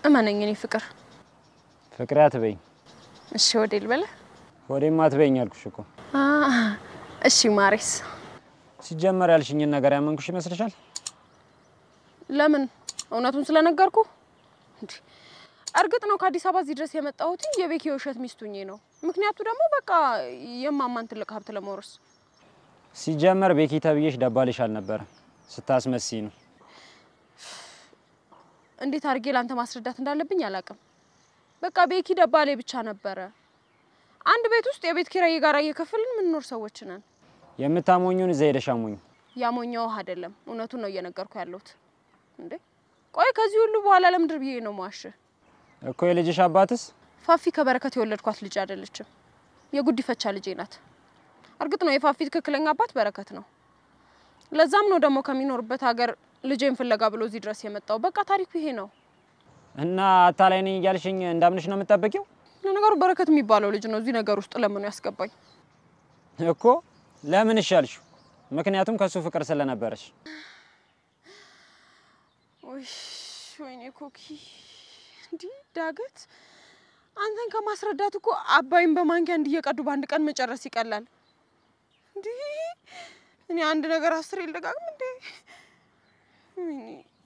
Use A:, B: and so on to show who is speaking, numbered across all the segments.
A: እመነኝ እኔ ፍቅር።
B: ፍቅሬ አትበይኝ፣
A: እሺ ወዴ ልበለ?
B: ሆዴም አትበይኝ አልኩሽ እኮ።
A: እሺ ማሬስ።
B: ሲጀመር ያልሽኝን ነገር ያመንኩሽ ይመስልሻል?
A: ለምን? እውነቱን ስለነገርኩ። እንዴ እርግጥ ነው ከአዲስ አበባ እዚህ ድረስ የመጣሁት የቤኪ የውሸት ሚስቱኜ ነው። ምክንያቱ ደግሞ በቃ የማማን ትልቅ ሀብት ለመውረስ።
B: ሲጀመር ቤኪ ተብዬሽ ደባልሽ አልነበረም፣ ስታስመስይ ነው።
A: እንዴት አድርጌ ላንተ ማስረዳት እንዳለብኝ አላውቅም። በቃ ቤኪ ደባሌ ብቻ ነበረ። አንድ ቤት ውስጥ የቤት ኪራይ ጋር እየከፈልን የምንኖር ሰዎች ነን።
B: የምታሞኙን እዛ ሄደሽ አሞኝ።
A: ያሞኛው አይደለም፣ እውነቱን ነው እየነገርኩ ያለሁት። እንዴ ቆይ ከዚህ ሁሉ በኋላ ለምንድር ብዬ ነው ማሽ?
B: እኮ የልጅሽ አባትስ
A: ፋፊ ከበረከት የወለድኳት ልጅ አይደለችም፣ የጉዲፈቻ ልጄ ናት። እርግጥ ነው የፋፊ ትክክለኛ አባት በረከት ነው። ለዛም ነው ደግሞ ከሚኖርበት ሀገር ልጄን ፍለጋ ብሎ እዚህ ድረስ የመጣው። በቃ ታሪኩ ይሄ ነው።
B: እና አታላይ ነኝ እያልሽኝ እንዳምንሽ ነው የምትጠብቂው?
A: ለነገሩ በረከት የሚባለው ልጅ ነው እዚህ ነገር ውስጥ ለምኑ ያስገባኝ።
B: እኮ ለምን እሻልሽ? ምክንያቱም ከሱ ፍቅር ስለነበረሽ።
A: ውይ ወይኔ ኮኪ፣ እንዲህ ዳገት አንተን ከማስረዳት እኮ አባይን በማንኪያ እንዲየቀዱ በአንድ ቀን መጨረስ ይቀላል። እንዲህ እኔ አንድ ነገር አስር ይልደጋግም እንዴ? ወይኔ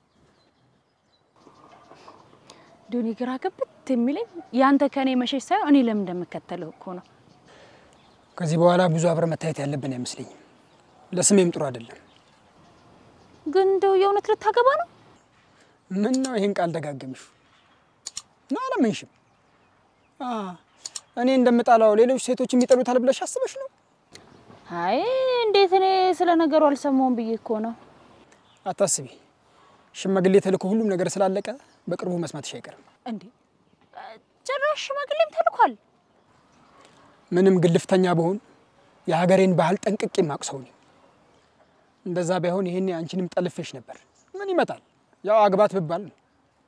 C: ዶኒ ግራ ገብት የሚለኝ ያንተ ከኔ መሸሽ ሳይሆን እኔ ለምን እንደምከተልህ እኮ ነው።
D: ከዚህ በኋላ ብዙ አብረን መታየት ያለብን አይመስለኝም። ለስሜም ጥሩ አይደለም።
C: ግን እንደው የእውነት ልታገባ ነው?
D: ምን ነው ይህን ቃል ደጋገምሽ ነው? አላመንሽም? አ እኔ እንደምጣላው ሌሎች ሴቶች የሚጠሉታል ብለሽ አስበሽ ነው?
C: አይ እንዴት እኔ ስለ ነገሩ አልሰማውም ብዬ እኮ ነው።
D: አታስቢ። ሽማግሌ ተልኮ ሁሉም ነገር ስላለቀ በቅርቡ መስማትሽ አይቀርም።
C: እንዴ ጭራሽ ሽማግሌም ተልኳል?
D: ምንም ግልፍተኛ በሆን የሀገሬን ባህል ጠንቅቄ የማቅሰው ነኝ። እንደዛ ባይሆን ይሄኔ አንቺንም ጠልፌሽ ነበር። ምን ይመጣል? ያው አግባት ብባል ነው።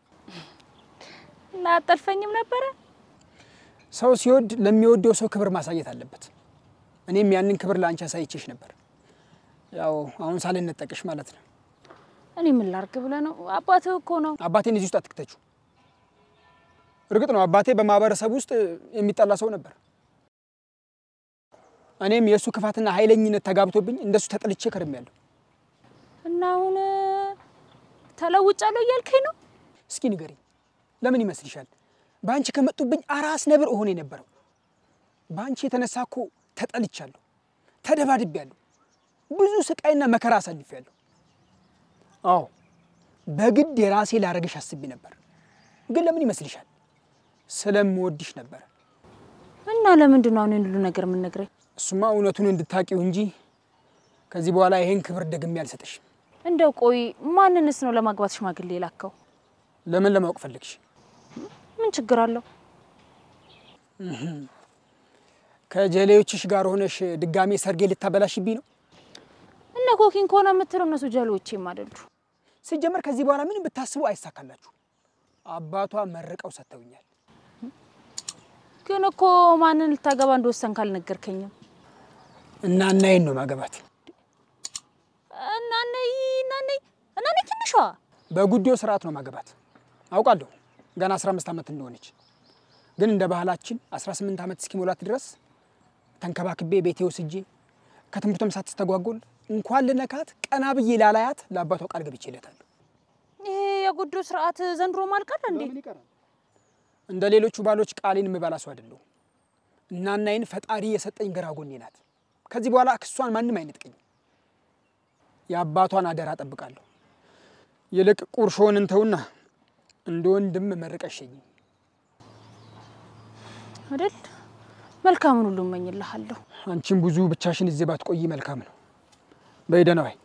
C: እና አጠልፈኝም ነበረ።
D: ሰው ሲወድ ለሚወደው ሰው ክብር ማሳየት አለበት። እኔም ያንን ክብር ለአንቺ አሳይቼሽ ነበር። ያው አሁን ሳልነጠቅሽ ማለት ነው።
C: እኔ ምን ላርግ ብለህ ነው? አባትህ እኮ ነው።
D: አባቴን እዚህ ውስጥ አትክተቹ። እርግጥ ነው አባቴ በማህበረሰብ ውስጥ የሚጠላ ሰው ነበር። እኔም የእሱ ክፋትና ኃይለኝነት ተጋብቶብኝ እንደሱ ተጠልቼ ከርሜያለሁ።
C: እና አሁን ተለውጫለሁ እያልከኝ ነው?
D: እስኪ ንገሪኝ፣ ለምን ይመስልሻል በአንቺ ከመጡብኝ አራስ ነብር እሆን የነበረው? በአንቺ የተነሳ እኮ ተጠልቻለሁ፣ ተደባድቤያለሁ፣ ብዙ ስቃይና መከራ አሳልፌያለሁ። አዎ በግድ የራሴ ላረግሽ አስቤ ነበር፣ ግን ለምን ይመስልሻል? ስለምወድሽ ነበር።
C: እና ለምንድን ነው አሁን ይህን ሁሉ ነገር የምንነግረኝ?
D: እሱማ እውነቱን እንድታቂው እንጂ ከዚህ በኋላ ይሄን ክብር ደግሜ አልሰጥሽም።
C: እንደው ቆይ ማንንስ ነው ለማግባት ሽማግሌ የላከው?
D: ለምን ለማወቅ ፈለግሽ?
C: ምን ችግር አለው?
D: ከጀሌዎችሽ ጋር ሆነሽ ድጋሜ ሰርጌ ልታበላሽብኝ ነው?
C: እነ ኮኪን ከሆነ የምትለው እነሱ ጀሎቼም አይደሉ።
D: ሲጀመር ከዚህ በኋላ ምንም ብታስቡ አይሳካላችሁ። አባቷ መርቀው ሰጥተውኛል።
C: ግን እኮ ማንን ልታገባ እንደወሰንክ አልነገርከኝም።
D: እና እናዬን ነው ማገባት።
C: እናነይ እናነይ እናነይ ትንሿ
D: በጉዲዮ ስርዓት ነው ማገባት። አውቃለሁ ገና 15 ዓመት እንደሆነች፣ ግን እንደ ባህላችን 18 ዓመት እስኪሞላት ድረስ ተንከባክቤ ቤቴ ወስጄ ከትምህርቷም ሳትስተጓጎል እንኳን ልነካት ቀና ብዬ ላላያት ለአባቷ ቃል ገብቼለታለሁ።
C: ይሄ የጉዶ ስርዓት ዘንድሮ ማልቀር እንዴ?
D: እንደ ሌሎቹ ባሎች ቃሌን የምበላ ሰው አይደለሁም። እናናይን ፈጣሪ የሰጠኝ ግራ ጎኔ ናት። ከዚህ በኋላ ክሷን ማንም አይነጥቀኝም። የአባቷን አደራ ጠብቃለሁ። ይልቅ ቁርሾውን እንተውና እንደ ወንድም መርቀሸኝ
C: አይደል? መልካምን ሁሉ እመኝልሃለሁ።
D: አንቺም ብዙ ብቻሽን እዚህ ባትቆይ መልካም ነው። በይ ደህና ዋይ።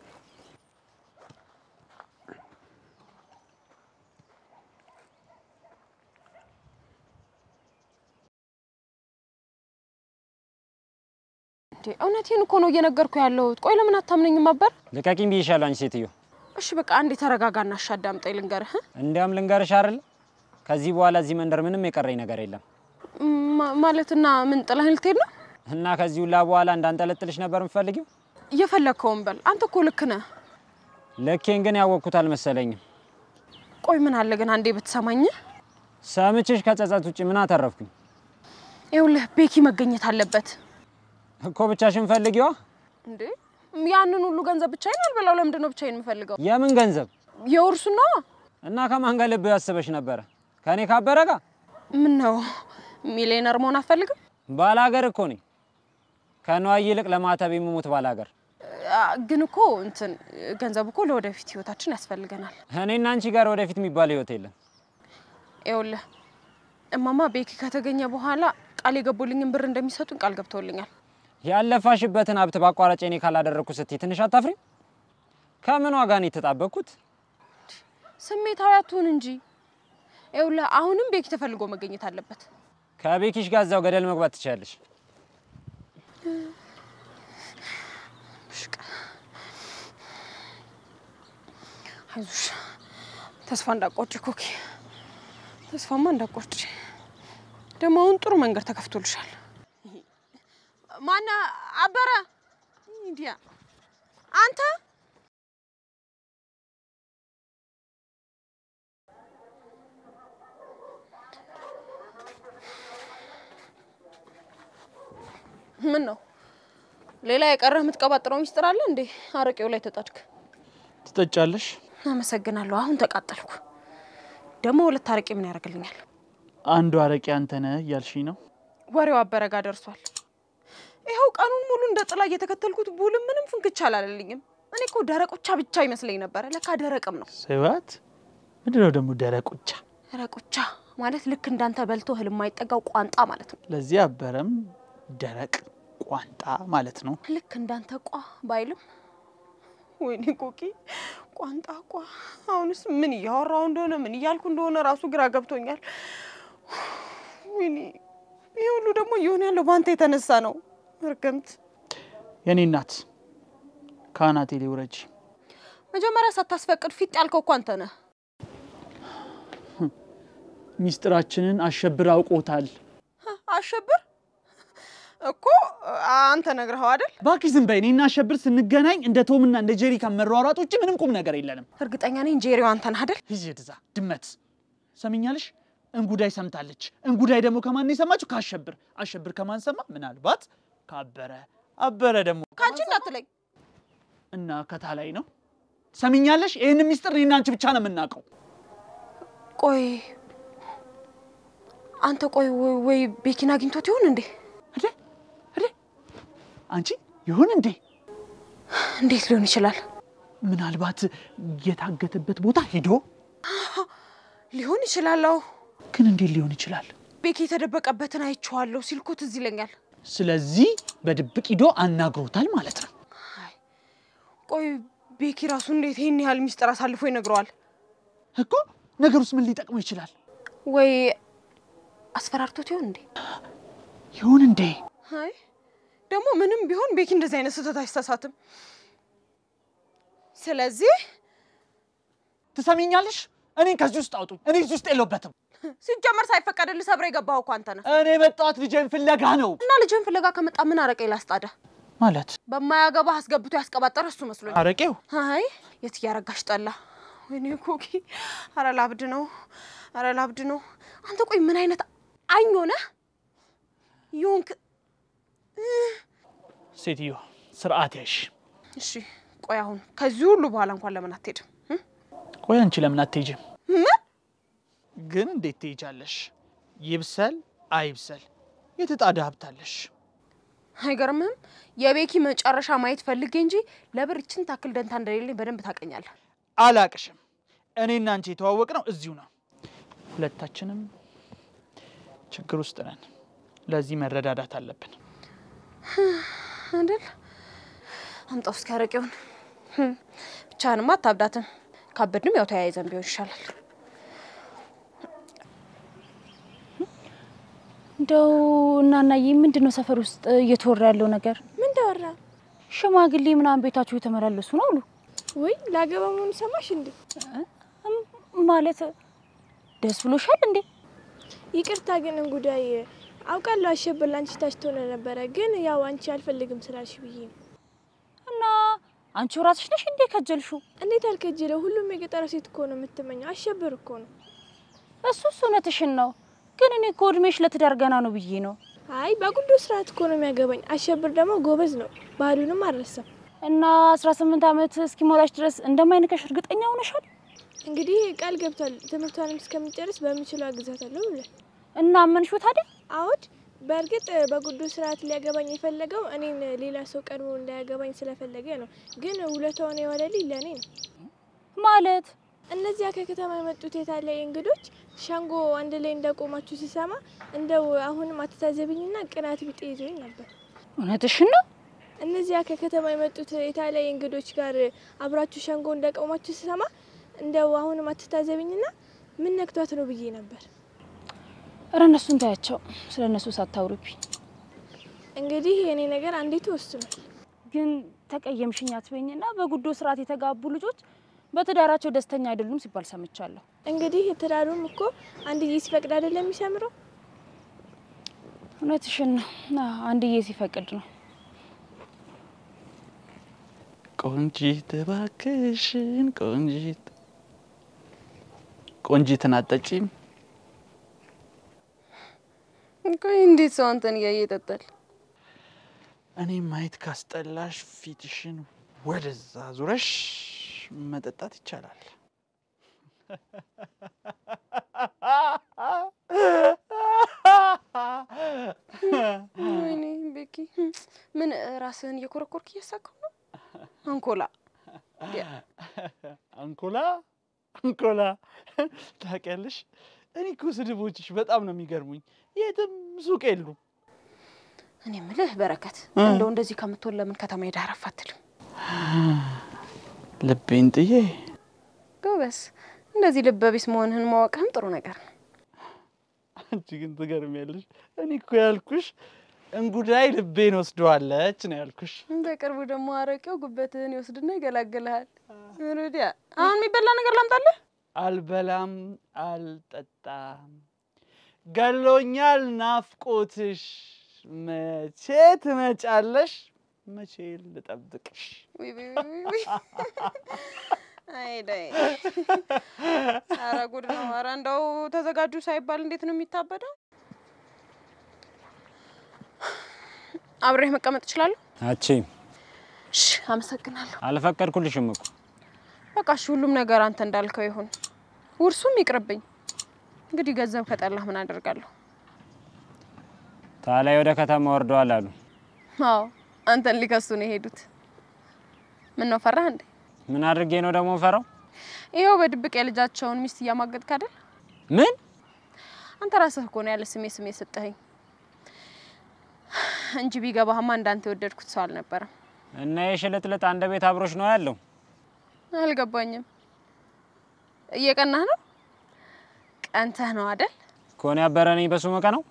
A: እንዴ እውነቴን እኮ ነው እየነገርኩ ያለሁት። ቆይ ለምን አታምነኝም ነበር?
B: ልቀቂኝ ብዬሻለሁ አንቺ ሴትዮ።
A: እሺ በቃ አንዴ ተረጋጋና እሺ አዳምጠኝ ልንገርህ።
B: እንዲያም ልንገርሽ አይደል ከዚህ በኋላ እዚህ መንደር ምንም የቀረኝ ነገር የለም
A: ማ- ማለትና ምን ጥለህን ልትሄድ ነው?
B: እና ከዚህ ሁላ በኋላ እንዳንጠለጥልሽ ነበር የምፈልጊው።
A: እየፈለግከውን በል። አንተ እኮ ልክ ነህ።
B: ልኬን ግን ያወቅኩት አልመሰለኝም።
A: ቆይ ምን አለ ግን አንዴ ብትሰማኝ።
B: ሰምቼሽ ከጸጸት ውጭ ምን አተረፍኩኝ?
A: ይኸውልህ ቤኪ መገኘት አለበት
B: እኮ ብቻሽን ፈልጊዋ።
A: እንዴ። ያንን ሁሉ ገንዘብ ብቻዬን አልበላው። ለምንድን ነው ብቻዬን የምፈልገው?
B: የምን ገንዘብ
A: የውርሱ ነው።
B: እና ከማን ጋር ልብ ያስበሽ ነበረ? ከእኔ ካበረ ጋር?
A: ምን ነው ሚሊዮነር መሆን አትፈልግም?
B: ባላገር እኮ ነኝ። ከነዋይ ይልቅ ለማተብ የምሞት ባላገር።
A: አ፣ ግን እኮ እንትን ገንዘብ እኮ ለወደፊት ህይወታችን ያስፈልገናል።
B: እኔና አንቺ ጋር ወደፊት የሚባል ህይወት የለም።
A: ይኸውልህ እማማ ቤኪ ከተገኘ በኋላ ቃል የገቡልኝን ብር እንደሚሰጡኝ ቃል ገብተውልኛል።
B: ያለፋሽበትን ሀብት በአቋራጭ እኔ ካላደረግኩ ስትይ ትንሽ አታፍሪም? ከምን ዋጋ ነው የተጣበቅኩት?
A: ስሜታዊ አትሁን እንጂ። ይኸውልህ አሁንም ቤኪ ተፈልጎ መገኘት አለበት።
B: ከቤኪሽ ጋር እዛው ገደል መግባት ትችላለሽ።
A: አይዞሽ፣ ተስፋ እንዳቆርጭ ኮኪ፣ ተስፋማ እንዳቆርጭ። ደግሞ አሁን ጥሩ መንገድ ተከፍቶልሻል። ማነ አበረ እንዲያ አንተ ምን ነው ሌላ የቀረህ የምትቀባጥረው ሚስጥር አለ እንዴ? አረቄው ላይ ተጣድክ።
E: ትጠጫለሽ?
A: አመሰግናለሁ። አሁን ተቃጠልኩ። ደግሞ ሁለት አረቄ ምን ያደርግልኛል?
E: አንዱ አረቄ አንተ ነህ እያልሽኝ ነው?
A: ወሬው አበረጋ ደርሷል። ይኸው ቀኑን ሙሉ እንደ ጥላ እየተከተልኩት ቡልም ምንም ፍንክች አላለልኝም። እኔ እኮ ደረቆቻ ብቻ ይመስለኝ ነበረ። ለካ ደረቅም ነው።
E: ስባት ምንድነው ደግሞ ደረቁቻ?
A: ደረቆቻ ማለት ልክ እንዳንተ በልቶ እህል የማይጠጋው ቋንጣ ማለት ነው።
E: ለዚህ አበረም ደረቅ ቋንጣ ማለት ነው።
A: ልክ እንዳንተ ቋ ባይልም ወይኔ ኮኪ ቋንጣ ቋ። አሁንስ ምን እያወራው እንደሆነ ምን እያልኩ እንደሆነ ራሱ ግራ ገብቶኛል። ወይኔ ይህ ሁሉ ደግሞ እየሆነ ያለው በአንተ የተነሳ ነው። እርግምት
E: የኔ እናት ከአናቴ ላይ ውረጂ።
A: መጀመሪያ ሳታስፈቅድ ፊት ያልከው እኮ አንተ ነህ።
E: ሚስጥራችንን አሸብር አውቆታል።
A: አሸብር እኮ አንተ ነግረኸው አይደል?
E: እባክሽ ዝም በይ። እኔና አሸብር ስንገናኝ እንደ ቶምና እንደ ጄሪ ከመሯሯጥ ውጭ ምንም ቁም ነገር የለንም።
A: እርግጠኛ ነኝ ጄሪው አንተ ነህ አይደል?
E: ሂጂ እዛ ድመት። ሰሚኛለሽ? እንጉዳይ ሰምታለች። እንጉዳይ ደግሞ ከማን ነው የሰማችው? ከአሸብር። አሸብር ከማን ሰማ? ምናልባት ካበረ። አበረ ደግሞ
A: ከአንቺ እንዳትለኝ።
E: እና ከታላይ ነው። ሰሚኛለሽ? ይህን ሚስጥር እኔና አንቺ ብቻ ነው የምናውቀው።
A: ቆይ አንተ ቆይ ወይ- ወይ ቤኪን አግኝቶት ይሆን እንዴ?
E: እዴ እዴ አንቺ ይሁን እንዴ?
A: እንዴት ሊሆን ይችላል?
E: ምናልባት የታገተበት ቦታ ሂዶ
A: ሊሆን ይችላል። አዎ
E: ግን እንዴት ሊሆን ይችላል?
A: ቤኪ የተደበቀበትን አይቼዋለሁ ሲል እኮ ትዝ ይለኛል።
E: ስለዚህ በድብቅ ሂዶ አናግሮታል ማለት ነው።
A: አይ ቆይ ቤኪ ራሱ እንዴት ይህን ያህል ሚስጥር አሳልፎ ይነግረዋል?
E: እኮ ነገሩስ ምን ሊጠቅመው ይችላል?
A: ወይ አስፈራርቶት ይሆን እንዴ?
E: ይሁን እንዴ?
A: አይ ደግሞ ምንም ቢሆን ቤኪ እንደዚህ አይነት ስህተት አይሳሳትም። ስለዚህ
E: ትሰሚኛለሽ? እኔን ከዚህ ውስጥ አውጡ። እኔ እዚህ ውስጥ የለሁበትም።
A: ሲጀመር ሳይፈቀድልህ ሰብረ የገባኸው እኮ አንተ ነህ።
E: እኔ የመጣሁት ልጄን ፍለጋ ነው።
A: እና ልጅን ፍለጋ ከመጣ ምን አረቄ ላስጣዳ?
E: ማለት
A: በማያገባህ አስገብቶ ያስቀባጠረ እሱ መስሎኝ።
E: አረቄው
A: አይ የት እያረጋሽ ጠላ። ወይኔ ኮኪ፣ አረ ላብድ ነው፣ አረ ላብድ ነው። አንተ ቆይ ምን አይነት አኝ ሆነህ ይሆንክ?
E: ሴትዮ ስርዓት ያሽ።
A: እሺ ቆይ አሁን ከዚህ ሁሉ በኋላ እንኳን ለምን አትሄድም? እ?
E: ቆይ አንቺ ለምን አትሄጂም?
A: ምን
E: ግን እንዴት ትሄጃለሽ? ይብሰል አይብሰል የተጣደ ሀብታለሽ።
A: አይገርምህም? የቤኪ መጨረሻ ማየት ፈልጌ እንጂ ለብር ይችን ታክል ደንታ እንደሌለኝ በደንብ ታውቀኛለህ።
E: አላቅሽም። እኔና አንቺ የተዋወቅ ነው እዚሁ ነው። ሁለታችንም ችግር ውስጥ ነን። ለዚህ መረዳዳት አለብን።
A: አይደል? አምጣው እስኪ አረቄውን። ህም፣ ብቻህንማ አታብዳትም። ካበድንም ያው ተያይዘን ቢሆን ይሻላል።
C: እንደው እናናዬ ምንድን ነው ሰፈር ውስጥ እየተወራ ያለው ነገር?
F: ምን ተወራ?
C: ሽማግሌ ምናምን ቤታችሁ የተመላለሱ ነው አሉ።
F: ወይ ላገባ መሆኑ ሰማሽ እንዴ?
C: እም፣ ማለት ደስ ብሎሻል እንዴ?
F: ይቅርታ ግን እንጉዳይ አውቃለሁ አሸብር ላንቺ ታች ትሆነ ነበረ፣ ግን ያው አንቺ አልፈልግም ስላልሽ ብዬ ነው።
C: እና አንቺ ራስሽ ነሽ እንዴ ከጀልሹ?
F: እንዴት አልከጀለው? ሁሉም የገጠር ሴት እኮ ነው የምትመኘው። አሸብር እኮ ነው።
C: እሱስ እውነትሽን ነው፣ ግን እኔ እኮ እድሜሽ ለትዳር ገና ነው ብዬ ነው።
F: አይ በጉዶ ስርዓት እኮ ነው የሚያገባኝ። አሸብር ደግሞ ጎበዝ ነው፣ ባህሉንም አልረሳም።
C: እና 18 ዓመት እስኪሞላሽ ድረስ እንደማይንከሽ እርግጠኛ ሆነሻል?
F: እንግዲህ ቃል ገብቷል። ትምህርቷንም እስከሚጨርስ በምችለው አግዛታለሁ ብሏል።
C: እና አመንሽው ታዲያ?
F: አዎድ በእርግጥ በጉዶ ስርዓት ሊያገባኝ የፈለገው እኔን ሌላ ሰው ቀድሞ እንዳያገባኝ ስለፈለገ ነው። ግን ውለታውን የዋለልኝ ለእኔ ነው።
C: ማለት
F: እነዚያ ከከተማ የመጡት የታላይ እንግዶች ሸንጎ አንድ ላይ እንደቆማችሁ ሲሰማ እንደው አሁንም አትታዘብኝና ቅናት ቢጤ ይዞኝ ነበር።
C: እውነትሽን ነው?
F: እነዚያ ከከተማ የመጡት የታላይ እንግዶች ጋር አብራችሁ ሸንጎ እንደቆማችሁ ሲሰማ እንደው አሁንም አትታዘብኝና ምን ነክቷት ነው ብዬ ነበር።
C: እረ እነሱን ታያቸው፣ ስለ እነሱ ሳታውሪብኝ።
F: እንግዲህ የእኔ ነገር አንዴ ተወስኗል።
C: ግን ተቀየምሽኝ አትበይኝና በጉዶ ስርዓት የተጋቡ ልጆች በትዳራቸው ደስተኛ አይደሉም ሲባል ሰምቻለሁ።
F: እንግዲህ ትዳሩም እኮ አንድዬ ሲፈቅድ አይደለም የሚሰምረው።
C: እውነትሽን ነው። አዎ፣ አንድዬ ሲፈቅድ ነው።
E: ቆንጂት እባክሽን ቆንጂት ቆንጂትን አጠጪም
A: ቆይ እንዴት ሰው አንተን እያየ ይጠጣል?
E: እኔ ማየት ካስጠላሽ ፊትሽን ወደዛ ዙረሽ መጠጣት ይቻላል።
A: ወይኔ ቤኪ፣ ምን ራስህን እየኮረኮርክ እያሳቀው ነው? አንኮላ
E: አንኮላ አንኮላ ታውቂያለሽ፣ እኔ እኮ ስድቦችሽ በጣም ነው የሚገርሙኝ። የትም ሱቅ የሉም።
A: እኔ ምልህ በረከት፣ እንደው እንደዚህ ከምትሆን ለምን ከተማ ሄደህ አረፍ አትልም?
E: ልቤን ጥዬ
A: ጎበስ፣ እንደዚህ ልበ ቢስ መሆንህን ማወቅህም ጥሩ ነገር ነው።
E: አንቺ ግን ትገርሚያለሽ። እኔ እኮ ያልኩሽ እንጉዳይ ልቤን ወስደዋለች ነው ያልኩሽ።
A: በቅርቡ ደግሞ አረቄው ጉበትህን ይወስድና ይገላግልሃል። ሩዲያ፣ አሁን የሚበላ ነገር ላምጣልህ?
E: አልበላም አልጠጣም፣ ገሎኛል ናፍቆትሽ። መቼ ትመጫለሽ? መቼ ልጠብቅሽ?
A: ውይ ውይ ውይ ውይ። አይ ዳይ፣ ኧረ ጉድ ነው። ኧረ እንደው ተዘጋጁ ሳይባል እንዴት ነው የሚታበደው? አብሬህ መቀመጥ እችላለሁ?
B: አቺ
A: እሺ፣ አመሰግናለሁ።
B: አልፈቀድኩልሽም እኮ
A: በቃ እሺ፣ ሁሉም ነገር አንተ እንዳልከው ይሁን። ውርሱም ይቅርብኝ። እንግዲህ ገንዘብ ከጠላህ ምን አደርጋለሁ?
B: ታላይ ወደ ከተማ ወርደዋል አሉ።
A: አዎ አንተን ሊከሱ ነው የሄዱት። ምን ነው ፈራህ እንዴ?
B: ምን አድርጌ ነው ደግሞ ፈራው?
A: ይኸው በድብቅ የልጃቸውን ሚስት እያማገጥክ አይደል?
B: ምን
A: አንተ ራስህ እኮ ነው ያለ ስሜ ስሜ ሰጠኸኝ እንጂ ቢገባህማ እንዳንተ የወደድኩት ሰው አልነበረም።
B: እና የሽልጥልጥ አንድ ቤት አብሮሽ ነው ያለው?
A: አልገባኝም። እየቀናህ ነው? ቀንተህ ነው አደል?
B: ከሆነ ያበረ ነኝ በሱ መቀ ነው።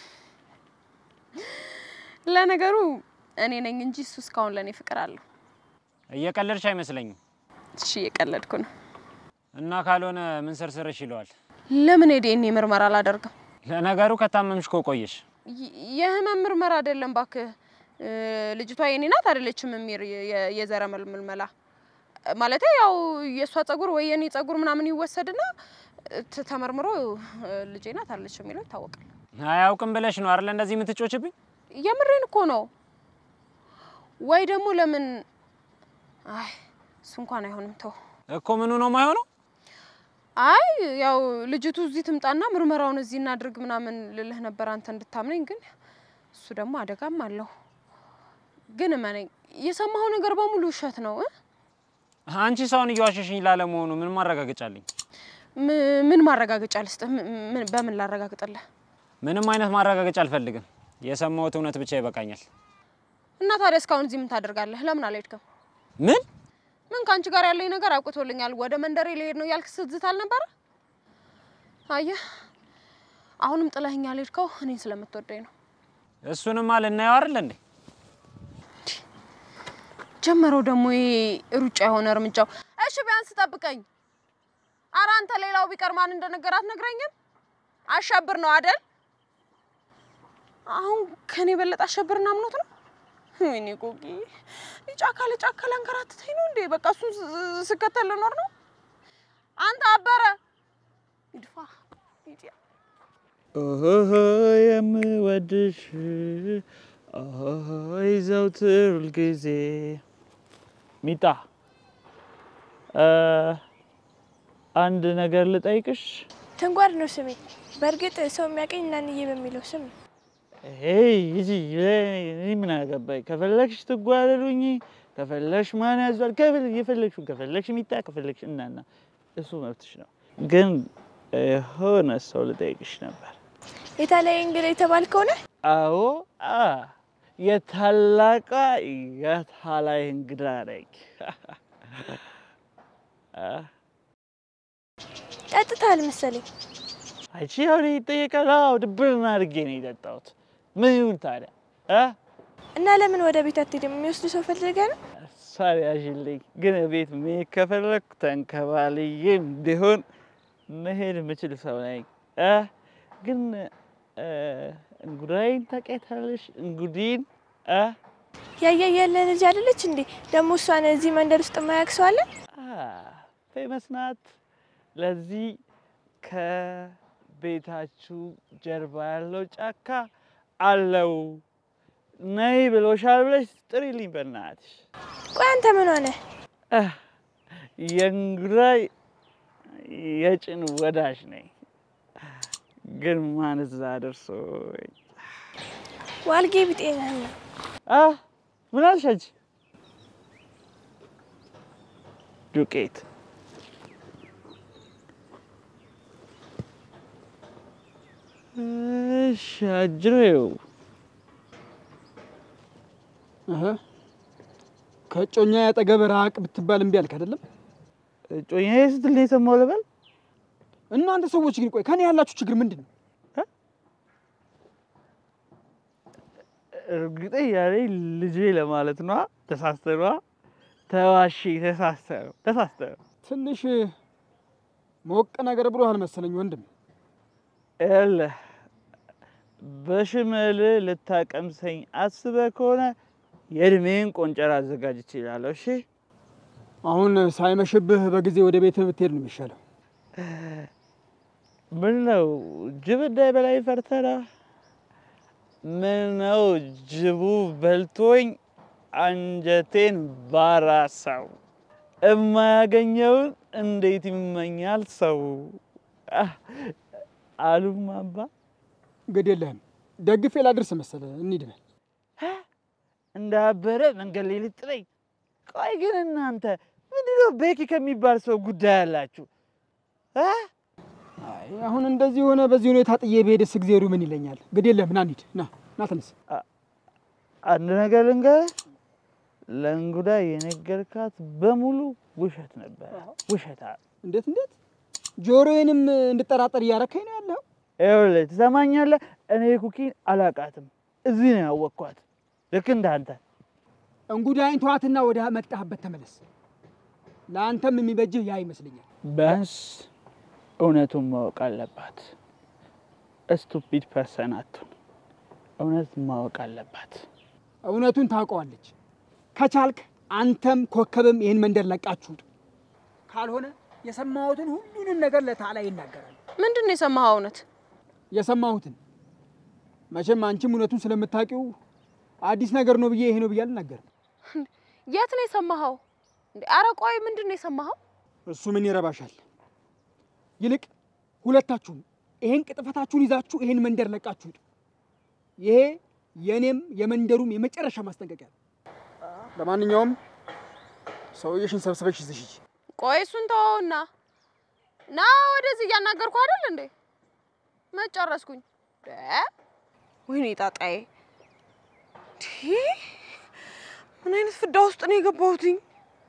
A: ለነገሩ እኔ ነኝ እንጂ እሱ እስካሁን ለእኔ ፍቅር አለው።
B: እየቀለድሽ አይመስለኝም።
A: እሺ እየቀለድኩ ነው።
B: እና ካልሆነ ምን ስርስርሽ ይለዋል።
A: ለምን የዲኤንኤ ምርመራ አላደርግም?
B: ለነገሩ ከታመምሽ እኮ ቆየሽ።
A: የ- የህመም ምርመራ አይደለም ባክህ። እ፣ ልጅቷ የኔ ናት አይደለችም የሚር የ- የዘረመል ምልመላ ማለት ያው የእሷ ጸጉር ወይ የኔ ጸጉር ምናምን ይወሰድና ት- ተመርምሮ እ፣ ልጄ ናት አይደለች የሚለው ይታወቃል።
B: አያውቅም ብለሽ ነው አይደለ እንደዚህ የምትጮችብኝ?
A: የምሬን እኮ ነው። ወይ ደግሞ ለምን አይ እሱ እንኳን አይሆንም ተው።
B: እኮ ምኑ ነው የማይሆነው?
A: አይ ያው ልጅቱ እዚህ ትምጣና ምርመራውን እዚህ እናድርግ ምናምን ልልህ ነበር አንተ እንድታምነኝ፣ ግን እሱ ደግሞ አደጋም አለው። ግን እመነኝ የሰማኸው ነገር በሙሉ ውሸት ነው እ?
B: አንቺ ሰውን እየዋሸሽኝ ላለመሆኑ ምን ማረጋገጫ አለኝ?
A: ም- ምን ማረጋገጫ ልስጥህ? ም- ምን- በምን ላረጋግጥልህ?
B: ምንም አይነት ማረጋገጫ አልፈልግም። የሰማሁት እውነት ብቻ ይበቃኛል።
A: እና ታዲያ እስካሁን እዚህ ምን ታደርጋለህ? ለምን አልሄድክም?
B: ምን
A: ምን ከአንቺ ጋር ያለኝ ነገር አውቅቶልኛል። ወደ መንደሬ ልሄድ ነው ያልክ ስትዝት አልነበረ? አየህ፣ አሁንም ጥለኸኝ ያልሄድከው እኔን ስለምትወደኝ ነው።
B: እሱንማ ልናየው አይደል እንዴ?
A: ጀመረው ደግሞ ይሄ ሩጫ የሆነ እርምጃው። እሺ ቢያንስ ጠብቀኝ። ኧረ አንተ ሌላው ቢቀር ማን እንደነገራት ነግረኝም። አሸብር ነው አደል? አሁን ከኔ የበለጠ አሸብርና አምኖት ነው። ወይኔ ቆቂ ጫካ ለጫካ ላንከራትተኝ ነው እንዴ? በቃ እሱን ስ- ስከተል ልኖር ነው። አንተ አበረ ይድፋ
E: ኦሆ የምወድሽ ኦሆይ ዘውትር ሁልጊዜ ሚጣ እ፣ አንድ ነገር ልጠይቅሽ።
F: ትንጓር ነው ስሜ። በእርግጥ ሰው የሚያቀኝ እናንዬ በሚለው ስም ነው።
E: ሄይ ይዚ እኔ ምን አገባኝ? ከፈለግሽ ትጓረዱኝ፣ ከፈለግሽ ማን ያዟል፣ ከፈለግሽ የፈለግሽውን ከፈለግሽ ሚጣ፣ ከፈለግሽ እናና፣ እሱ መብትሽ ነው። ግን የሆነ ሰው ልጠይቅሽ ነበር።
F: የታላይ እንግዳ የተባልከው ነህ?
E: አዎ አ የታላቋ የታላይ እንግዳ ነኝ። አ፣
F: ጠጥተሃል መሰለኝ።
E: አንቺ አሁን ይጠየቃል። አዎ ድብርና አድርጌ ነው የጠጣሁት። ምን ይሁን ታዲያ እ
F: እና ለምን ወደ ቤት አትሄድም? የሚወስዱ ሰው ፈልገህ ነው?
E: ሳሪ ያዥልኝ። ግን ቤት መሄድ ከፈለኩ ተንከባልዬም ቢሆን መሄድ የምችል ሰው ነኝ እ ግን እ፣ እንጉዳይን ታውቂያታለሽ? እንጉዲን እ
F: ያያ ያለ ልጅ አይደለች እንዴ? ደግሞ እሷን እዚህ መንደር ውስጥ የማያውቅ ሰው አለ?
E: ፌመስ ናት። ለዚህ ከቤታችሁ ጀርባ ያለው ጫካ አለው ነይ ብሎሻል ብለሽ ጥሪልኝ በእናትሽ።
F: ቆይ አንተ ምን ሆነ?
E: እህ፣ የእንጉዳይ የጭን ወዳጅ ነኝ። ግን ማን እዛ ደርሶኝ
F: ዋልጌ ቢጤ ነህ።
E: አ ምን አልሽ አንቺ? ዱቄት እሺ፣ አጅሬው
D: እህ፣ ከእጮኛ ያጠገብ ራቅ ብትባል እምቢ አልክ አይደለም?
E: እጮኛዬ ስትል ነው የሰማው ልበል?
D: እናንተ ሰዎች ግን ቆይ ከኔ ያላችሁ ችግር ምንድን ነው?
E: እርግጠኛ ነኝ ልጄ ለማለት ነዋ። ተሳስተ ነዋ። ተዋሺ፣ ተሳስተ ነው፣ ተሳስተ ነው።
D: ትንሽ ሞቅ ነገር ብሎሃል መሰለኝ ወንድም።
E: ይኸውልህ በሽመል ልታቀምሰኝ አስበህ ከሆነ የእድሜን ቆንጨራ አዘጋጅ ይችላለሁ። እሺ
D: አሁን ሳይመሽብህ በጊዜ ወደ ቤትህ ብትሄድ ነው የሚሻለው።
E: ምን ነው ጅብ እንዳይበላኝ ፈርተህ ነው? ምን ነው ጅቡ በልቶኝ አንጀቴን ባራሳው። እማያገኘውን እንዴት ይመኛል ሰው አህ፣ አሉም አባ
D: ግድ የለህም ደግፌ ላድርስ መሰለህ። እንሂድ በል።
E: እንዳበረ መንገድ ላይ ልጥለኝ። ቆይ ግን እናንተ ምንድነው ቤኪ ከሚባል ሰው ጉዳይ አላችሁ? እ?
D: አይ አሁን እንደዚህ ሆነ በዚህ ሁኔታ ጥዬ ብሄድስ እግዜሩ ምን ይለኛል? ግድ የለህም ና እንሂድ። ና ና ተነስ።
E: አንድ ነገር ልንገርህ፣ ለእንጉዳ የነገርካት በሙሉ ውሸት ነበር። ውሸታ
D: እንዴት እንዴት ጆሮዬንም እንድጠራጠር እያረካኝ ነው ያለው።
E: ይኸውልህ፣ ትሰማኛለህ? እኔ ኩኪን አላቃትም። እዚህ ነው ያወቅኳት። ልክ እንዳንተ
D: እንጉዳይን ተዋትና ወደ መጣህበት ተመለስ። ለአንተም የሚበጅህ ያ ይመስለኛል።
E: ቢያንስ እውነቱን ማወቅ አለባት። ስቱፒድ ፐርሰን አትሁን። እውነት ማወቅ አለባት።
D: እውነቱን ታውቀዋለች። ከቻልክ አንተም ኮከብም ይህን መንደር ለቃችሁ ውጡ። ካልሆነ የሰማሁትን ሁሉንም ነገር ለታላ ይናገራል።
A: ምንድን ነው የሰማኸው? እውነት
D: የሰማሁትን መቼም አንቺም እውነቱን ስለምታውቂው አዲስ ነገር ነው ብዬ ይሄ ነው ብዬ አልናገርም።
A: የት ነው የሰማኸው? እንዴ ኧረ ቆይ ምንድን ነው የሰማኸው?
D: እሱ ምን ይረባሻል? ይልቅ ሁለታችሁም ይሄን ቅጥፈታችሁን ይዛችሁ ይሄን መንደር ለቃችሁ ውጡ። ይሄ የእኔም የመንደሩም የመጨረሻ ማስጠንቀቂያ ነው። ለማንኛውም ሰውዬሽን ሰብስበሽ ይዘሽ ሂጂ።
A: ቆይ እሱን ተወውና ና ወደዚህ እያናገርኩ አይደል እንዴ? መጨረስኩኝ። ወይኔ ጣጣዬ፣ ዲ ምን አይነት ፍዳ ውስጥ ነው የገባሁትኝ?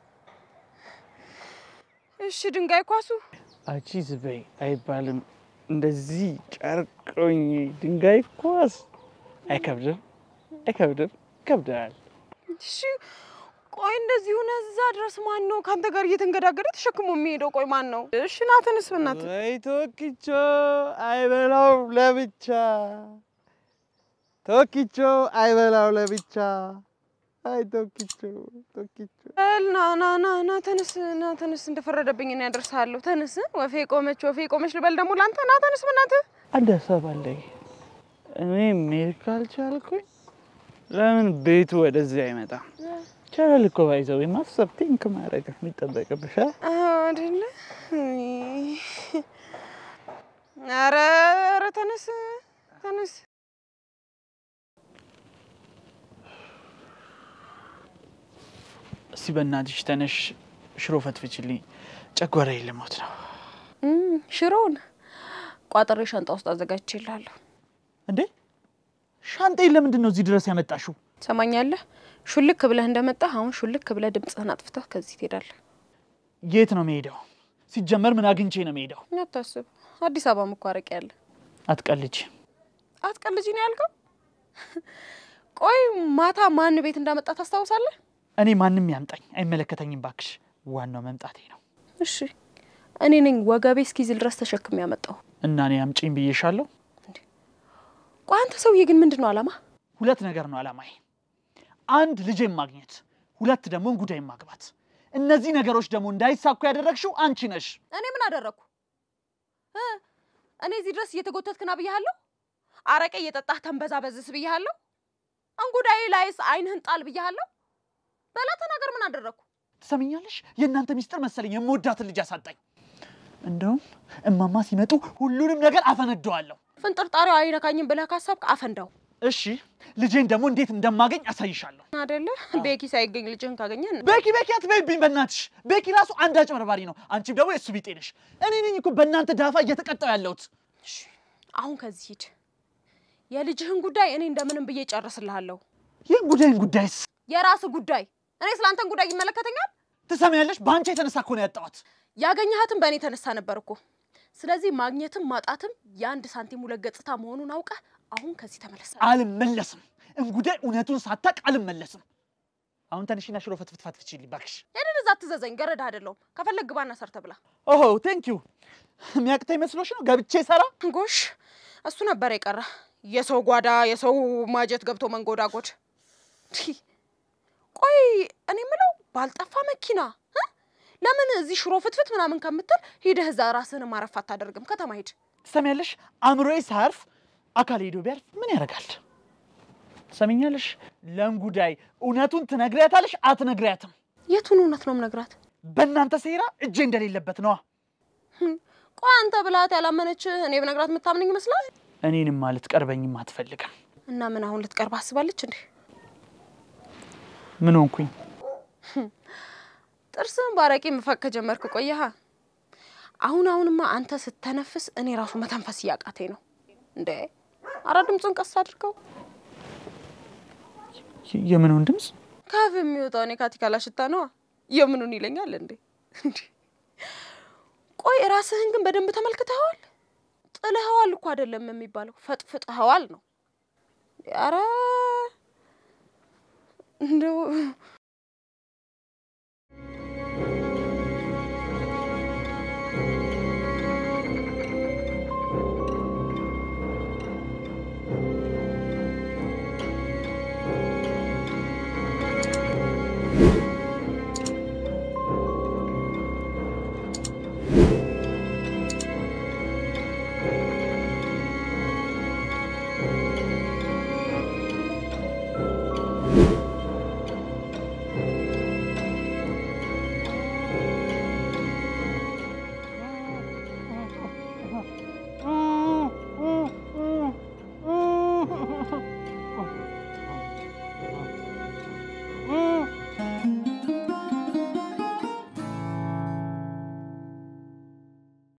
A: እሺ ድንጋይ ኳሱ
E: አንቺ ዝበይ አይባልም። እንደዚህ ጨርቆኝ ድንጋይ ኳስ አይከብድም፣ አይከብድም፣ ይከብዳል።
A: እሺ ቆይ እንደዚህ ሆነ እዛ ድረስ ማን ነው ከአንተ ጋር እየተንገዳገደ ተሸክሞ የሚሄደው? ቆይ ማን ነው? እሺ ና ተነስ በእናትህ።
E: ወይ ቶኪቾ አይበላው ለብቻ ቶኪቾ አይበላው ለብቻ አይ ቶኪቾ ቶኪቾ
A: በል ና ና ና ና ተነስ ና ተነስ፣ እንደፈረደብኝ እኔ ያደርሳለሁ። ተነስ ወፌ ቆመች ወፌ ቆመች ልበል ደግሞ ላንተ። ና ተነስ በእናትህ።
E: አንድ ሀሳብ አለኝ። እኔ መሄድ ካልቻልኩኝ ለምን ቤቱ ወደዚህ አይመጣም? ቻላል እኮ ባይዘው ማሰብ ቲንክ ማድረግ የሚጠበቅብሽ አ?
A: አይደለ? ኧረ ኧረ ተነስ ተነስ።
E: እስቲ በእናትሽ ተነሽ፣ ሽሮ ፈትፍችልኝ፣ ጨጓራዬ ልሞት ነው።
A: እም፣ ሽሮውን ቋጥሬ ሻንጣ ውስጥ አዘጋጅቼልሃለሁ።
E: እንዴ ሻንጣዬን ለምንድን ነው እዚህ ድረስ ያመጣሽው?
A: ትሰማኛለህ? ሹልክ ብለህ እንደመጣህ አሁን ሹልክ ብለህ ድምፅህን አጥፍተህ ከዚህ ትሄዳለህ።
E: የት ነው መሄደው? ሲጀመር ምን አግኝቼ ነው መሄደው?
A: አታስብ፣ አዲስ አበባ መኳረቅ ያለ
E: አትቀልጅ።
A: አትቀልጂ ነው ያልከው? ቆይ ማታ ማን ቤት እንዳመጣ ታስታውሳለህ?
E: እኔ ማንም ያምጣኝ አይመለከተኝም፣ ባክሽ። ዋናው መምጣቴ ነው
A: እሺ እኔ ነኝ ወገቤ እስኪዝል ድረስ ተሸክም ያመጣው።
E: እና እኔ አምጪኝ ብዬሻለሁ።
A: ቆይ አንተ ሰውዬ ግን ምንድን ነው አላማ?
E: ሁለት ነገር ነው አላማዬ። አንድ ልጄን ማግኘት፣ ሁለት ደግሞ እንጉዳይን ማግባት። እነዚህ ነገሮች ደግሞ እንዳይሳኩ ያደረግሽው አንቺ ነሽ።
A: እኔ ምን አደረግኩ? እ? እኔ እዚህ ድረስ እየተጎተትክና ብያሃለሁ? አረቄ እየጠጣህ ተንበዛበዝስ ብያሃለሁ? እንጉዳይ ላይስ አይንህን ጣል ብያሃለሁ? በላ ተናገር፣ ምን አደረግኩ?
E: ትሰምኛለሽ? የእናንተ ሚስጥር መሰለኝ የምወዳትን ልጅ አሳጣኝ። እንደውም እማማ ሲመጡ ሁሉንም ነገር አፈነደዋለሁ።
A: ፍንጥርጣሪው አይነካኝም ብለህ ካሰብክ አፈንዳው
E: እሺ፣ ልጄን ደግሞ እንዴት እንደማገኝ አሳይሻለሁ።
A: አደለ? ቤኪ ሳይገኝ ልጅህን ካገኘን
E: ቤኪ ቤኪ አትበይብኝ በእናትሽ። ቤኪ ራሱ አንድ አጭበርባሪ ነው። አንቺም ደግሞ የእሱ ቢጤ ነሽ። እኔ ነኝ እኮ በእናንተ ዳፋ እየተቀጣው ያለሁት።
A: አሁን ከዚህ ሂድ። የልጅህን ጉዳይ እኔ እንደምንም ብዬ ጨርስልሃለሁ።
E: ይህን ጉዳይን ጉዳይስ
A: የራስህ ጉዳይ። እኔ ስላንተን ጉዳይ ይመለከተኛል?
E: ትሰሚያለሽ? በአንቺ የተነሳ እኮ ነው ያጣኋት።
A: ያገኘሃትም በእኔ የተነሳ ነበር እኮ። ስለዚህ ማግኘትም ማጣትም የአንድ ሳንቲም ሁለት ገጽታ መሆኑን አውቀህ አሁን ከዚህ ተመለሰ።
E: አልመለስም። እንጉዳይ እውነቱን ሳታቅ አልመለስም። አሁን ተነሽና ሽሮ ፍትፍት ፈትፍችልኝ እባክሽ።
A: ሄደን እዛ አትዘዘኝ፣ ገረድ አይደለሁም። ከፈለግ ግባና ሰርተ ብላ።
E: ኦሆ ቴንክ ዩ። የሚያቅተኝ መስሎሽ ነው ገብቼ ሰራ?
A: ጎሽ እሱ ነበር የቀረ የሰው ጓዳ የሰው ማጀት ገብቶ መንጎዳጎድ። ቲ፣ ቆይ እኔ የምለው ባልጠፋ መኪና እ? ለምን እዚህ ሽሮ ፍትፍት ምናምን ከምትል ሂደህ እዛ ራስህን ማረፍ አታደርግም? ከተማ ሂድ።
E: ትሰሚያለሽ? አእምሮዬ ሳያርፍ አካል ሄዶ ቢያርፍ ምን ያደርጋል? ትሰሚኛለሽ? ለእንጉዳይ እውነቱን ትነግሪያታለሽ አትነግሪያትም?
A: የቱን እውነት ነው የምነግራት?
E: በእናንተ ሴራ እጄ እንደሌለበት ነዋ።
A: ቆይ አንተ ብላት ያላመነች እኔ ብነግራት የምታምነኝ ይመስላል?
E: እኔንም ማለት ቀርበኝም አትፈልግም።
A: እና ምን አሁን ልትቀርብ አስባለች እንዴ?
E: ምን ሆንኩኝ?
A: ጥርስን ባረቄ መፋቅ ከጀመርክ ቆየሃ። አሁን አሁንማ አንተ ስተነፍስ እኔ ራሱ መተንፈስ እያቃተኝ ነው እንዴ። አረ ድምፁን ቀስ አድርገው።
E: የ- የምኑን ድምፅ?
A: ካፍ የሚወጣው እኔ ካቲካላ ሽታ ነዋ። የምኑን ይለኛል እንዴ? እንዴ ቆይ ራስህን ግን በደንብ ተመልክተኸዋል? ጥልኸዋል እኮ አይደለም የሚባለው ፈጥፍጥኸዋል ነው። አረ እንደው